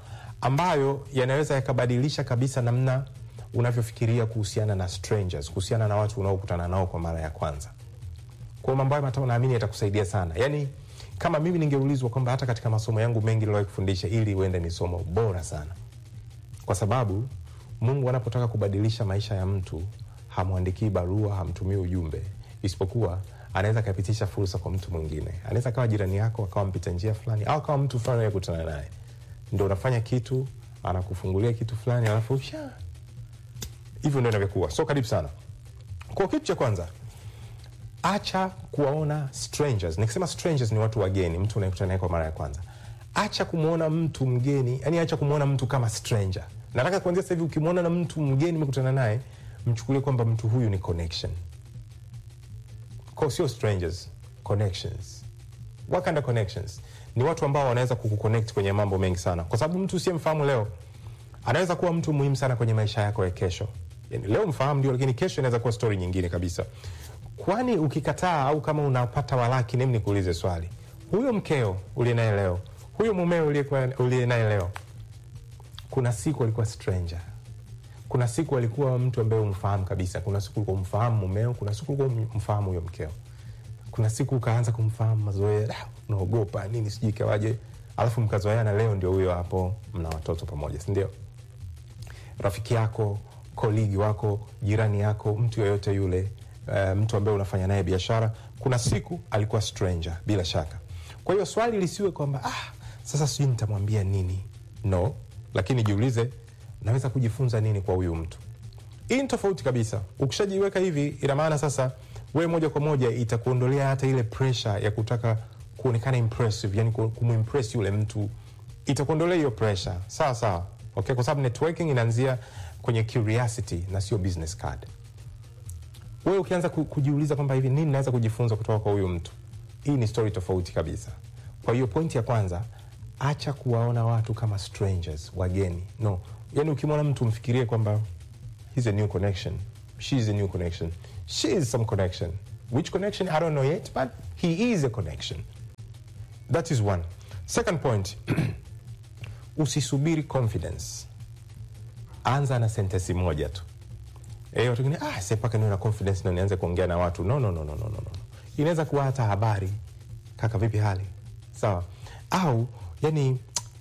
ambayo yanaweza yakabadilisha kabisa namna unavyofikiria kuhusiana na strangers, kuhusiana na watu unaokutana nao kwa mara ya kwanza. Kwa mambo hayo matano naamini yatakusaidia sana. Yaani kama mimi ningeulizwa kwamba hata katika masomo yangu mengi niliwahi kufundisha, ili uende ni somo bora sana, kwa sababu Mungu anapotaka kubadilisha maisha ya mtu hamwandikii barua, hamtumii ujumbe, isipokuwa anaweza akapitisha fursa kwa mtu mwingine. Anaweza akawa jirani yako, akawa mpita njia fulani, au akawa mtu fulani unayekutana naye, ndo unafanya kitu, anakufungulia kitu fulani, alafu sha hivyo ndo inavyokuwa. So karibu sana kwa kitu cha kwanza acha kuwaona strangers. Nikisema strangers ni watu wageni, mtu unayekutana naye kwa mara ya kwanza. Acha kumwona mtu mgeni, yani acha kumwona mtu kama stranger. Nataka kuanzia sasa hivi, ukimwona na mtu mgeni umekutana naye, mchukulie kwamba mtu huyu ni connection, kwa sio strangers, connections. What kind of connections? Ni watu ambao wanaweza kukuconnect kwenye mambo mengi sana, kwa sababu mtu usiyemfahamu leo anaweza kuwa mtu muhimu sana kwenye maisha yako ya kesho. Yani, leo mfahamu ndio, lakini kesho inaweza kuwa stori nyingine kabisa. Kwani ukikataa au kama unapata walaki, nimi nikuulize swali, huyo mkeo uliye naye leo, huyo mumeo uliyekuwa- uliye naye leo, kuna siku alikuwa stranger, kuna siku alikuwa mtu ambaye umfahamu kabisa, kuna siku ulikuwa umfahamu mumeo, kuna siku ulikuwa umfahamu huyo mkeo, kuna siku ukaanza kumfahamu mazoea, "Ah, unaogopa nini, sijui ikawaje, alafu mkazoeana, leo ndio huyo hapo, mna watoto pamoja, si ndio? rafiki yako, koligi wako, jirani yako, mtu yoyote yule, uh, mtu ambaye unafanya naye biashara, kuna siku alikuwa stranger bila shaka. Kwa hiyo swali lisiwe kwamba ah, sasa sijui nitamwambia nini. No, lakini jiulize, naweza kujifunza nini kwa huyu mtu? Hii ni tofauti kabisa. Ukishajiweka hivi, ina maana sasa wewe moja kwa moja itakuondolea hata ile pressure ya kutaka kuonekana impressive, yani kumimpress yule mtu, itakuondolea hiyo pressure. Sawa sawa, okay, kwa sababu networking inaanzia kwenye curiosity na sio business card. Wewe ukianza ku- kujiuliza kwamba hivi nini naweza kujifunza kutoka kwa huyu mtu, hii ni story tofauti kabisa. Kwa hiyo pointi ya kwanza, acha kuwaona watu kama strangers, wageni. No, yani ukimwona mtu mfikirie kwamba he's a new connection, she's a new connection, she is some connection. Which connection I don't know yet, but he is a connection. That is one. Second point, usisubiri confidence, anza na sentensi moja tu. Eh, watu wengine ah, sasa mpaka niwe na confidence ndio nianze kuongea na watu. No, no, no, no, no, no. no. Inaweza kuwa hata habari, kaka, vipi hali? Sawa. Au yani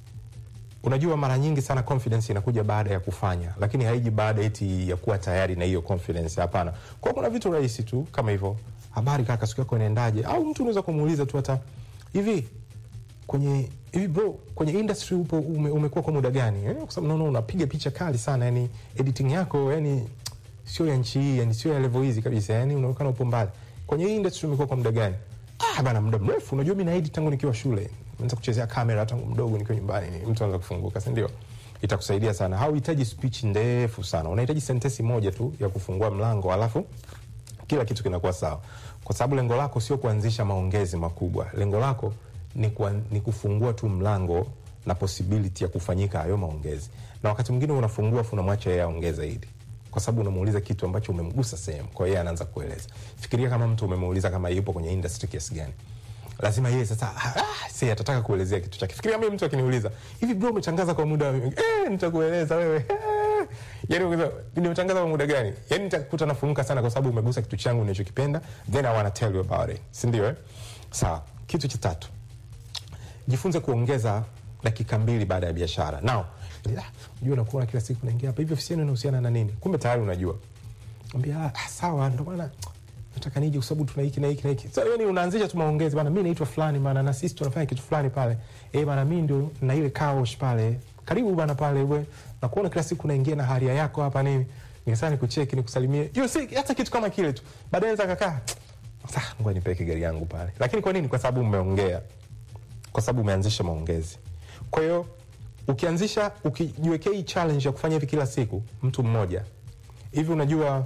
unajua mara nyingi sana confidence inakuja baada ya kufanya, lakini haiji baada eti ya kuwa tayari na hiyo confidence. Hapana. Kwa hiyo kuna vitu rahisi tu kama hivyo, habari kaka, siku yako inaendaje? Au mtu unaweza kumuuliza tu hata hivi kwenye hivi bro, kwenye industry upo ume, umekuwa kwa muda gani? Eh, kwa sababu naona unapiga picha kali sana, yani editing yako yani sio ya nchi hii, yani sio ya level hizi kabisa, yani unaonekana upo mbali. Kwenye hii industry umekuwa kwa muda gani? Ah bana, muda mrefu. Unajua mimi na edit tangu nikiwa shule, naanza kuchezea kamera tangu mdogo nikiwa nyumbani. Ni mtu anaanza kufunguka, si ndio? Itakusaidia sana. Hauhitaji speech ndefu sana, unahitaji sentensi moja tu ya kufungua mlango, alafu kila kitu kinakuwa sawa, kwa sababu lengo lako sio kuanzisha maongezi makubwa. Lengo lako ni, kuan, ni kufungua tu mlango na possibility ya kufanyika hayo maongezi, na wakati mwingine unafungua afu unamwacha yeye aongee zaidi, kwa sababu unamuuliza kitu ambacho umemgusa sehemu, kwa hiyo yeye anaanza kueleza. Fikiria kama mtu umemuuliza kama yupo kwenye industry kiasi gani, lazima yeye sasa ah, si atataka kuelezea kitu chake. Fikiria mimi mtu akiniuliza hivi, bro, umetangaza kwa muda eh, nitakueleza wewe eh. Yani ukisema nimetangaza kwa muda gani, yani nitakuta nafunguka sana, kwa sababu umegusa kitu changu ninachokipenda, then I wanna tell you about it, si ndio? Eh, sawa. Kitu cha tatu, jifunze kuongeza dakika mbili baada ya biashara. Now ah, unajua unakuwa kila siku naingia hapa hivi, ofisi yenu inahusiana na nini? Kumbe tayari unajua. Ambia ah, sawa, ndio maana nataka nije kwa sababu tuna hiki na hiki na hiki. Sasa yani unaanzisha tu maongezi bana, mimi naitwa fulani bana, na sisi tunafanya kitu fulani pale. Eh bana, mimi ndio na ile kaosh pale. Karibu bana pale wewe. Na kuona kila siku unaingia na haria yako hapa nini? Nikasema nikucheki nikusalimie. Hiyo si hata kitu kama kile tu. Baadaye naweza kakaa. Sasa ngoja nipeke gari yangu pale. Lakini kwa nini? Kwa sababu umeongea. Kwa sababu umeanzisha maongezi. Kwa hiyo ukianzisha ukijiwekea hii challenge ya kufanya hivi kila siku, mtu mmoja hivi, unajua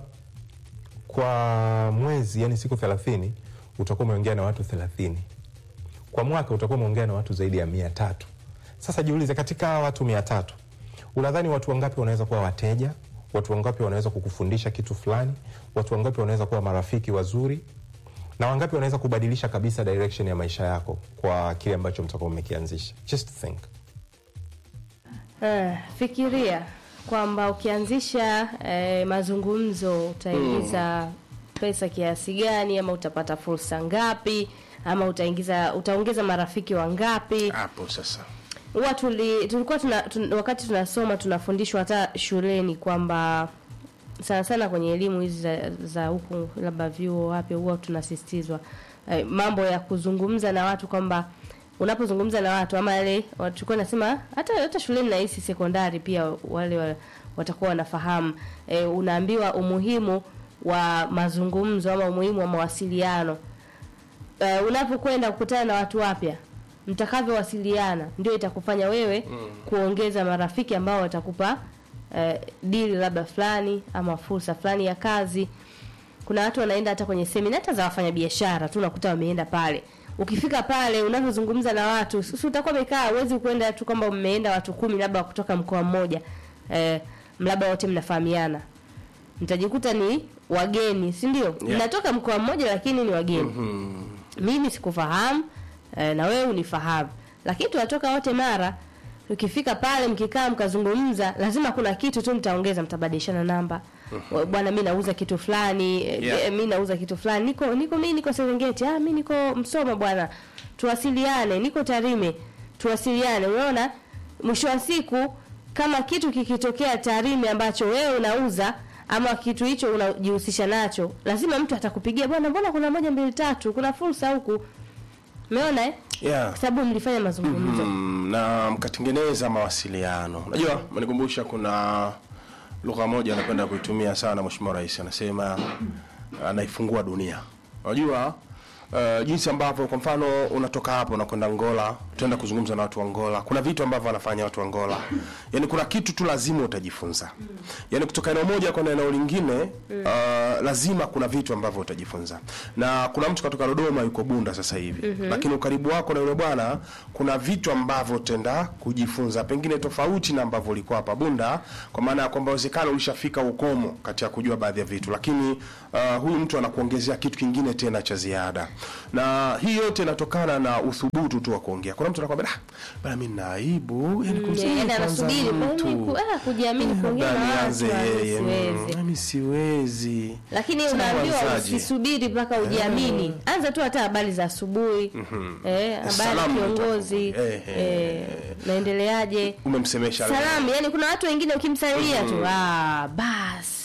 kwa mwezi, yani siku thelathini utakuwa umeongea na watu thelathini. Kwa mwaka utakuwa umeongea na watu zaidi ya mia tatu. Sasa jiulize, katika hawa watu mia tatu unadhani watu wangapi wanaweza kuwa wateja? Watu wangapi wanaweza kukufundisha kitu fulani? Watu wangapi wanaweza kuwa marafiki wazuri? na wangapi wanaweza kubadilisha kabisa direction ya maisha yako kwa kile ambacho mtakuwa mmekianzisha? Just think. Eh, fikiria kwamba ukianzisha eh, mazungumzo utaingiza pesa kiasi gani, ama utapata fursa ngapi, ama utaingiza utaongeza marafiki wangapi? hapo sasa huwa tuli, tulikuwa tuna, tun, wakati tunasoma tunafundishwa hata shuleni kwamba sana sana kwenye elimu hizi za, za huku labda vyuo wapi huwa tunasisitizwa eh, mambo ya kuzungumza na watu kwamba unapozungumza na watu ama yale tulikuwa nasema hata hata shuleni na hisi sekondari pia wale wa, watakuwa wanafahamu eh, unaambiwa umuhimu wa mazungumzo ama umuhimu wa mawasiliano uh, unapokwenda kukutana na watu wapya mtakavyowasiliana ndio itakufanya wewe kuongeza marafiki ambao watakupa uh, dili labda fulani ama fursa fulani ya kazi kuna watu wanaenda hata kwenye semina hata za wafanyabiashara tu unakuta wameenda pale ukifika pale unavyozungumza na watu si utakuwa umekaa huwezi kwenda tu kwamba mmeenda watu kumi labda kutoka mkoa mmoja eh, labda wote mnafahamiana mtajikuta ni wageni si ndio mnatoka mkoa mmoja lakini ni wageni mimi sikufahamu eh, na wewe unifahamu lakini tunatoka wote mara ukifika pale mkikaa mkazungumza lazima kuna kitu tu mtaongeza mtabadilishana namba bwana mi nauza kitu fulani eh, Yeah. eh, mi nauza kitu fulani niko niko mi niko serengeti ah mi niko msoma bwana tuwasiliane niko tarime tuwasiliane unaona mwisho wa siku kama kitu kikitokea tarime ambacho wewe unauza ama kitu hicho unajihusisha nacho lazima mtu atakupigia bwana mbona kuna moja mbili tatu kuna fursa huku umeona eh? yeah. kwa sababu mlifanya mazungumzo Mm, na mkatengeneza mawasiliano unajua manikumbusha kuna lugha moja anapenda kuitumia sana mheshimiwa rais anasema anaifungua dunia unajua Uh, jinsi ambavyo kwa mfano unatoka hapo unakwenda Angola, utaenda kuzungumza na watu wa Angola. Kuna vitu ambavyo wanafanya watu wa Angola, yaani kuna kitu tu lazima utajifunza, yaani kutoka eneo moja kwenda eneo lingine uh, lazima kuna vitu ambavyo utajifunza. Na kuna mtu katoka Dodoma yuko Bunda sasa hivi, lakini ukaribu wako na yule bwana, kuna vitu ambavyo utaenda kujifunza, pengine tofauti na ambavyo ulikuwa hapa Bunda, kwa maana ya kwamba uwezekano ulishafika ukomo kati ya kujua baadhi ya vitu, lakini uh, huyu mtu anakuongezea kitu kingine tena cha ziada, na hii yote inatokana na uthubutu tu wa kuongea. Kuna mtu anakwambia ah, bana mimi nina aibu, yani kumsema yaani kwanza anasubiri kwa mtu. nini ku- ah, kujiamini kuongea Labda na watu nianze ah, yeye, mm, siwezi mimi siwezi. lakini Sasa unaambiwa wazaje? usisubiri mpaka ujiamini anza tu hata habari za asubuhi eh, habari Salamu kiongozi utakuwa. Eh, eh, naendeleaje Umemsemesha leo. salamu yani kuna watu wengine ukimsalimia tu ah, bas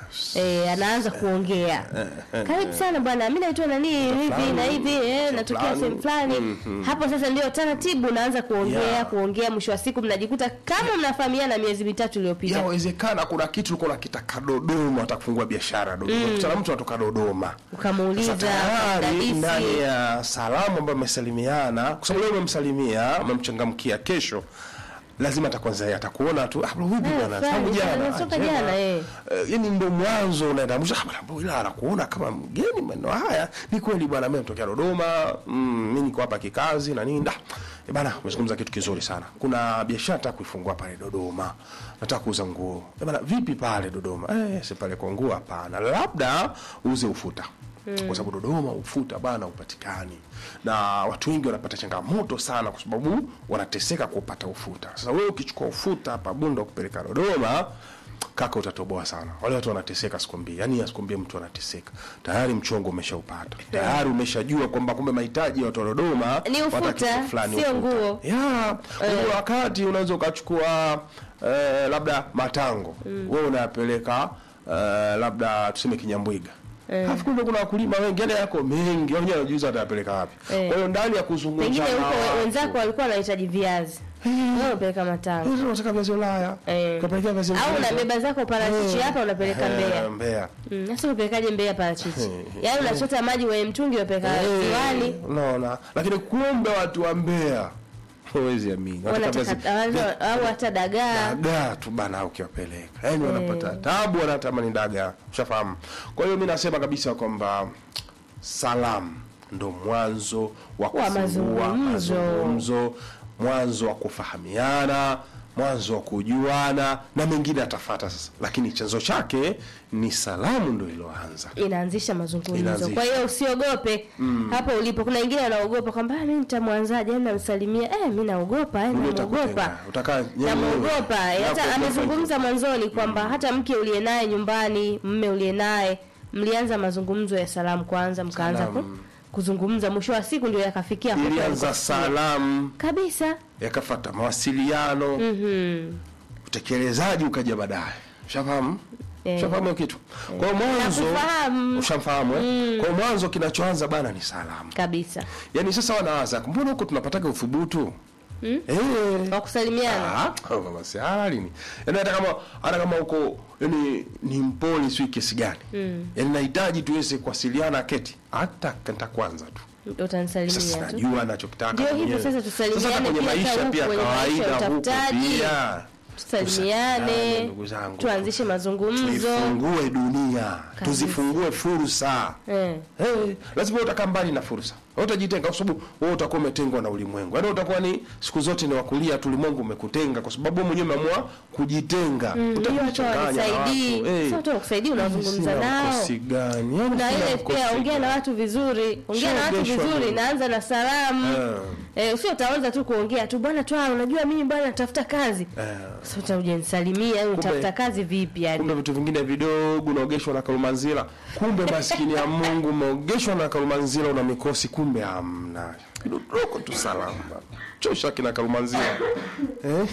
Eh, anaanza kuongea karibu sana bwana mi naitwa nani hivi fulani, na hivi eh, sehemu natokea fulani. sehemu fulani hapo sasa ndio taratibu unaanza kuongea Yeah. kuongea mwisho wa siku mnajikuta kama mnafahamiana miezi mitatu iliyopita yawezekana kuna kitu ulikuwa unakitaka Dodoma, hata kufungua biashara Dodoma. Kutana mtu anatoka Dodoma, ukamuuliza Sasa tayari dadisi. ndani ya salamu ambayo mmesalimiana, kwa sababu leo umemsalimia, umemchangamkia, kesho lazima atakwanza yeye atakuona tu ah, bro, vipi Eh, bwana, fulani, tangu jana toka ah, jana, jana. eh. Eh, yani ndo mwanzo unaenda mwisho, ah, bwana, bro, ila anakuona kama mgeni maneno haya. Ni kweli bwana, mimi natokea Dodoma, mm, mimi niko hapa kikazi na nini. Ah, eh, bwana, umezungumza kitu kizuri sana. Kuna biashara nataka kuifungua pale Dodoma, nataka kuuza nguo. Eh, bwana, vipi pale Dodoma? Eh, si pale kwa nguo hapana, labda uuze ufuta kwa sababu Dodoma ufuta bana upatikani, na watu wengi wanapata changamoto sana, kwa sababu wanateseka kupata ufuta. Sasa wewe ukichukua ufuta hapa Bunda kupeleka Dodoma, kaka, utatoboa sana. Wale watu wanateseka, sikwambie, yani asikwambie mtu anateseka, tayari mchongo umeshaupata, tayari umeshajua kwamba kumbe mahitaji ya watu wa Dodoma Ni ufuta, wanataka kitu fulani, sio ufuta. nguo. ya kuna wakati unaweza ukachukua eh, labda matango wewe unayapeleka eh, labda tuseme Kinyambwiga Alafu kumbe kuna wakulima wengi yani yako mengi, wao wenyewe wanajiuza watayapeleka wapi? Eh. Kwa hiyo ndani ya kuzungumza pengine na huko watu, wenzako walikuwa wanahitaji viazi wewe unapeleka matango wewe unataka viazi Ulaya, Eh. ukapelekea viazi au Ulaya. unabeba zako parachichi Eh. hapa unapeleka Eh, Mbeya Mbeya. Mm, sasa unapelekaje Mbeya parachichi Eh. yaani unachota maji kwenye mtungi unapeleka Eh, ziwani Unaona? Lakini kumbe watu wa Mbeya huwezi amini. Wanataka viazi- wanataka au hata dagaa dagaa tu bana ukiwapeleka yaani wanapata tabu wanatamani dagaa ushafahamu kwa hiyo mi nasema kabisa kwamba salamu ndo mwanzo wa Wa kufungua mazungumzo. mazungumzo mwanzo wa kufahamiana mwanzo wa kujuana na mengine atafata sasa, lakini chanzo chake ni salamu ndo iloanza. inaanzisha mazungumzo. Inaanzisha. Kwa hiyo usiogope hapo ulipo. Kuna wengine wanaogopa kwamba "Ah, mimi nitamwanzaje, yani namsalimia, eh, mimi naogopa, eh, Ule namuogopa utakutenga, utakaa nyewe. namuogopa. Eh, Hata Nakuogopa amezungumza mwanzoni kwamba hata mke uliye naye nyumbani, mme uliye naye, mlianza mazungumzo ya salamu kwanza, mkaanza ku, Salamu. kuzungumza, mwisho wa siku ndio yakafikia hapo ilianza salamu kabisa. yakafata mawasiliano Mhm. utekelezaji ukaja baadaye ushafahamu Eh. ushafahamu hiyo kitu kwa hiyo mwanzo Nakufahamu. ushamfahamu eh? kwa hiyo mwanzo kinachoanza bana ni salamu Kabisa. yaani sasa wanawaza mbona huko tunapataga uthubutu eh Wa kusalimiana. Ah, baba si halini yaani hata kama hata kama huko yani ni mpole sio kiasi gani yaani nahitaji tuweze kuwasiliana keti hata kanta kwanza tu Utanisalimia sasa tu. najua anachokitaka Ndio hivyo mwenyewe. sasa, tusalimiane Sasa kwenye pia hata maisha huku pia kwenye maisha ya kawaida huko utafutaji. pia Tusalimiane, Tusalimiane, ndugu zangu. tuanzishe mazungumzo. tuifungue dunia tuzifungue fursa Eh. hey, lazima wewe utakaa mbali na fursa Wewe utajitenga kwa sababu wewe utakuwa umetengwa na ulimwengu yaani utakuwa ni siku zote ni wakulia tu ulimwengu umekutenga kwa sababu wewe mwenyewe umeamua kujitenga Hiyo hata utakuchanganya na watu wanisaidii. hey. Sasa watu wakusaidii unazungumza Sina nao. mkosi gani Yaani Na sina ile mkosi pia ongea na gani? watu vizuri. Ongea na watu Shaogeshwa vizuri, mimi. naanza na salamu. Eh. Eh, usio utaanza tu kuongea tu bwana twaa unajua mimi bwana natafuta kazi. Eh. Sasa utakuja nisalimia, au utafuta kazi vipi yani? kumbe vitu vingine vidogo unaogeshwa na kalumanzila kumbe maskini ya mungu umeogeshwa na kalumanzila una mikosi kumbe hamna kidogo tu salama chosha kina kalumanzila eh?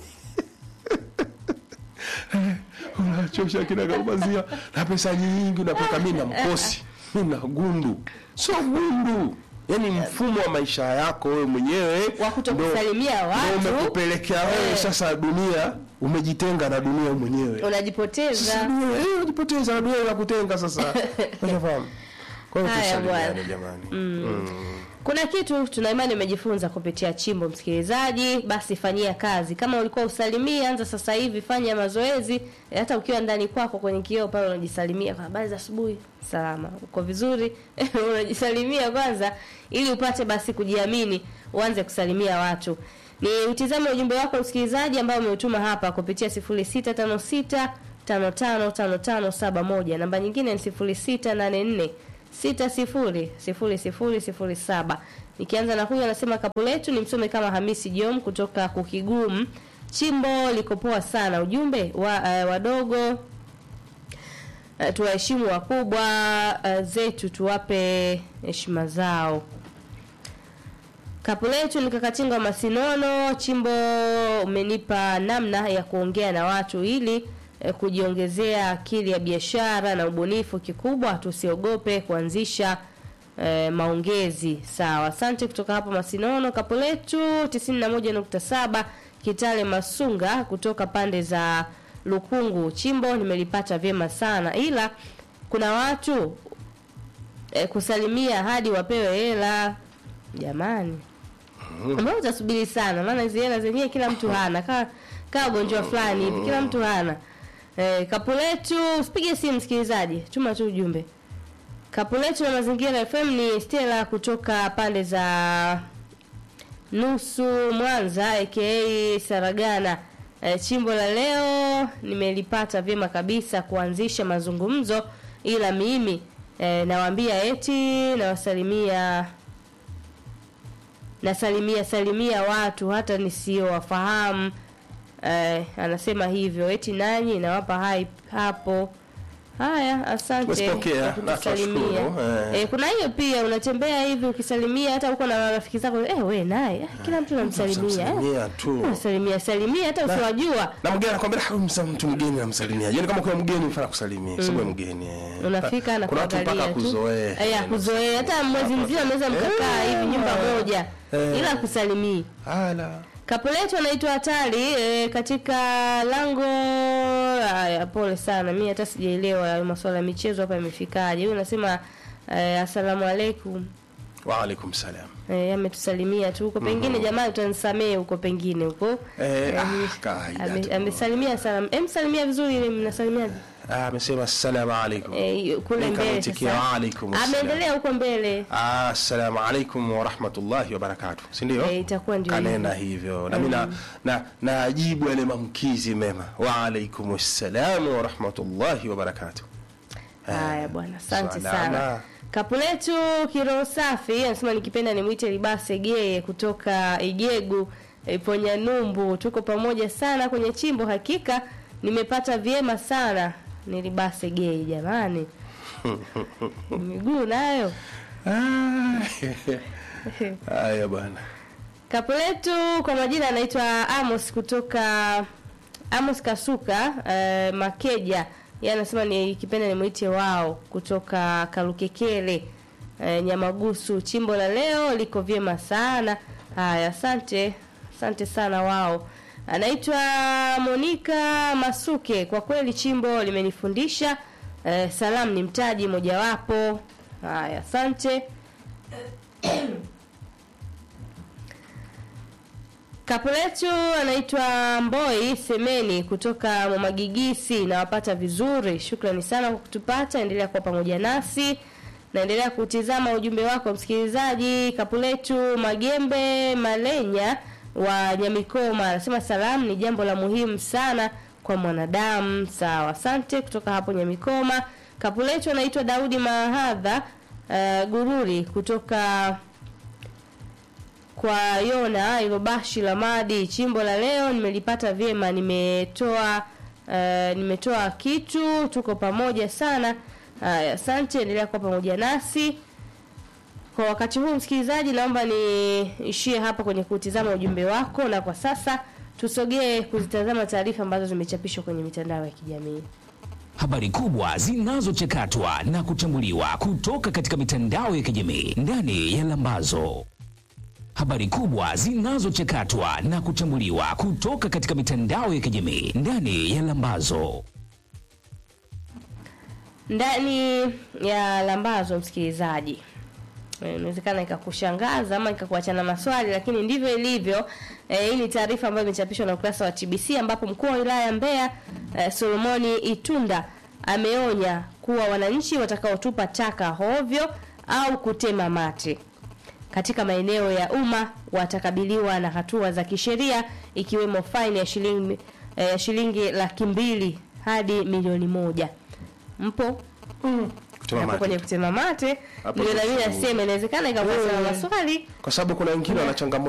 unachosha kina kalumanzila na pesa nyingi unapeka mi na mkosi mi na gundu sio gundu yaani mfumo wa maisha yako wewe mwenyewe Wa kutokusalimia ndo- watu. ndo umekupelekea wewe Eh. sasa dunia umejitenga na dunia mwenyewe Unajipoteza. Dunia, eh, unajipoteza na dunia inakutenga sasa unafahamu kwa hiyo Haya, tusalimiane bwana. jamani Kuna kitu tuna imani umejifunza kupitia chimbo, msikilizaji, basi fanyia kazi. Kama ulikuwa usalimii, anza sasa hivi, fanya mazoezi. E, hata ukiwa ndani kwako kwenye kioo pale unajisalimia kwa habari za asubuhi, salama, uko vizuri, unajisalimia kwanza, ili upate basi kujiamini, uanze kusalimia watu. Ni utizame ujumbe wako msikilizaji, ambao umeutuma hapa kupitia 0656 555571 namba nyingine ni 0684 sita sifuri sifuri sifuri sifuri saba. Nikianza na huyu anasema kapu letu ni msome kama Hamisi Jom kutoka Kukigumu. Chimbo liko poa sana. Ujumbe wa uh, wadogo uh, tuwaheshimu wakubwa uh, zetu, tuwape heshima zao. Kapu letu ni kakatinga wa Masinono. Chimbo umenipa namna ya kuongea na watu ili eh, kujiongezea akili ya biashara na ubunifu. Kikubwa tusiogope kuanzisha eh, maongezi. Sawa, asante kutoka hapo Masinono. Kapu letu 91.7 Kitale Masunga kutoka pande za Lukungu. Chimbo nimelipata vyema sana, ila kuna watu eh, kusalimia hadi wapewe hela jamani. Mbona utasubiri sana? Maana hizo hela zenyewe kila mtu hana, kaa kaa ugonjwa fulani hivi, kila mtu hana. Eh, kapu letu, usipige simu msikilizaji, tuma tu ujumbe. Kapu letu na mazingira FM ni Stella kutoka pande za nusu Mwanza aka Saragana. E, chimbo la leo nimelipata vyema kabisa kuanzisha mazungumzo, ila mimi e, nawaambia eti nawasalimia nasalimia salimia watu hata nisiowafahamu. E, anasema hivyo eti nanyi nawapa hai hapo. Haya, asante Tumepokea, kwa na kutusalimia. tunashukuru, eh. Eh, kuna hiyo pia unatembea hivi ukisalimia hata uko na rafiki zako eh, we naye eh, kila mtu anamsalimia eh. Salimia tu Unasalimia salimia hata usiwajua. na mgeni anakwambia "Ah, msa- mtu mgeni namsalimia yaani kama kuna mgeni mfana kusalimia mm. sababu mgeni eh. Unafika na kuna watu kuangalia mpaka tu. kuzoea Eh, ya kuzoea hata mwezi mzima mnaweza mkakaa hivi nyumba moja Eh. ila kusalimia. ala Kapu letu anaitwa Hatari e, katika lango. Haya, pole sana, mi hata sijaelewa hayo masuala ya michezo hapa yamefikaje. Huyu anasema e, asalamu alaikum. wa alaikum salam Eh, ametusalimia tu huko pengine, jamani, utanisamee huko pengine huko eh, Eh, ah, kawaida ame- tu. amesalimia salamu. Em, salimia vizuri ile, mnasalimiaje? Ah, amesema assalamu alaikum eh, kule Mimi mbele kamwitikia sasa. wa alaikum assalam. Ameendelea huko mbele. Ah, assalamu alaikum warahmatullahi wabarakatu si ndio Eh, itakuwa ndio kanena hivyo nami na na najibu yale mamkizi mema waalaikum ssalamu warahmatullahi wabarakatu Haya bwana, asante salama. sana. Kapu letu kiroho safi anasema nikipenda nimwite Libase Geye kutoka Igegu Iponya Numbu. Tuko pamoja sana kwenye chimbo, hakika nimepata vyema sana. Ni Libase Geye jamani, miguu nayo Ah, haya bwana Kapu letu kwa majina anaitwa Amos kutoka Amos Kasuka eh, Makeja. Yeye anasema ni kipenda nimwite wao kutoka Kalukekele eh, Nyamagusu. Chimbo la leo liko vyema sana. Haya, asante asante sana wao. Anaitwa Monica Masuke. Kwa kweli chimbo limenifundisha eh, salamu ni mtaji mojawapo. Haya, asante. Kapu letu anaitwa Mboi Semeni kutoka Mwamagigisi, nawapata vizuri. Shukrani sana kwa kutupata, endelea kuwa pamoja nasi. Naendelea kutizama ujumbe wako msikilizaji. Kapu letu Magembe Malenya wa Nyamikoma anasema salamu ni jambo la muhimu sana kwa mwanadamu. Sawa, asante kutoka hapo Nyamikoma. Kapu letu anaitwa Daudi Mahadha uh, Gururi kutoka kwa Yona Ilobashi la Madi. Chimbo la leo nimelipata vyema, nimetoa uh, nimetoa kitu, tuko pamoja sana. Haya, asante, endelea kuwa pamoja nasi kwa wakati huu. Msikilizaji, naomba niishie hapa kwenye kutizama ujumbe wako, na kwa sasa tusogee kuzitazama taarifa ambazo zimechapishwa kwenye mitandao ya kijamii. Habari kubwa zinazochakatwa na kuchambuliwa kutoka katika mitandao ya kijamii ndani ya Lambazo. Habari kubwa zinazochakatwa na kuchambuliwa kutoka katika mitandao ya kijamii ndani ya Lambazo. ndani ya lambazo msikilizaji Eh, inawezekana ikakushangaza ama ikakuacha na maswali lakini ndivyo ilivyo eh, hii ni taarifa ambayo imechapishwa na ukurasa wa TBC ambapo mkuu wa wilaya ya Mbeya eh, Solomoni Itunda ameonya kuwa wananchi watakaotupa taka hovyo au kutema mate katika maeneo ya umma watakabiliwa na hatua za kisheria ikiwemo faini ya shilingi eh, shilingi laki mbili hadi milioni moja mpo Kutema hapo mate. kwenye kutema mate Hapo ndio na mimi tufungue. nasema inawezekana ikakuwa na maswali kwa sababu kuna wengine wana changamoto